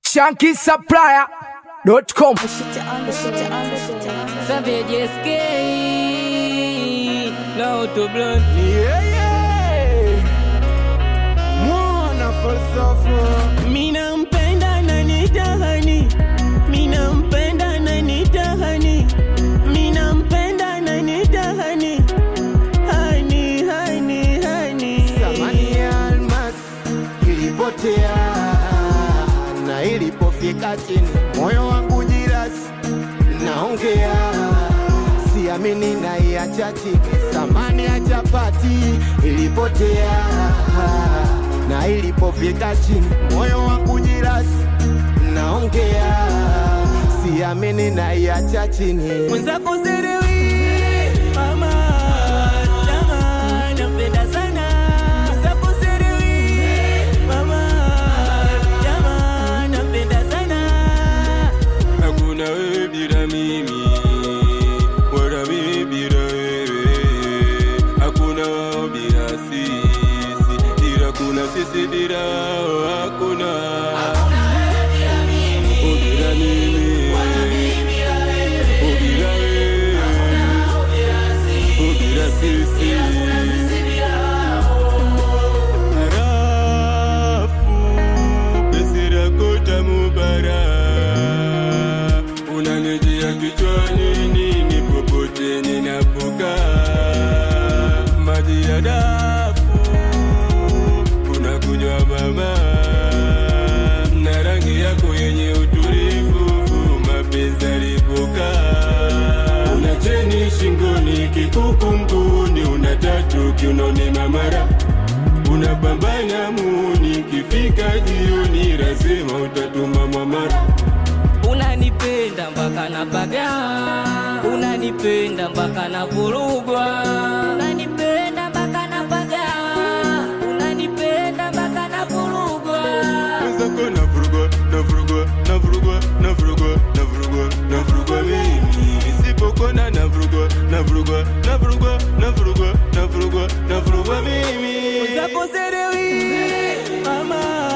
shankisupplier.com. Savage escape. Now to blunt. Yeah, yeah. Mwana falsafa Mina mpenda na nitahani. Mina mpenda na nitahani. Mina mpenda na nitahani. Hani, hani, hani. Thamani ya almas ilipotea na ilipofika chini, moyo wangu jirasi, naongea siamini, naiacha chini. Thamani ya chapati ilipotea na ilipofika chini, moyo wangu jirasi, naongea siamini, naiacha chini. Mwenzako serewi. Mama, jamaa, nampenda sana. Mwenzako serewi. Mama, jamaa, nampenda sana. Hakuna wewe bila mimi, wala mimi bila wewe. Hakuna wao bila sisi, ila kuna sisi bila wao. Hakuna Oh, bila mimi, Oh, bila wewe, Oh, bila sisi. Harafu, penzi lako tamu bara unanijia kichwani nini popote ninapokaa maji ya dafu unakunywa mama na rangi yako yenye utulivu mapenzi alipokaa una cheni shingoni kikuku mguuni una tatu kiunoni mamara unapambana muni kifika jioni lazima utatuma mwamara unanipenda mpaka napaga unanipenda mpaka navurugwa unanipenda mpaka napaga unanipenda mpaka navurugwa Mwenzako navurugwa, navurugwa, navurugwa, navurugwa, navurugwa, navurugwa mimi nisipokona navurugwa, navurugwa, navurugwa, navurugwa, navurugwa, navurugwa mimi zako serewi mama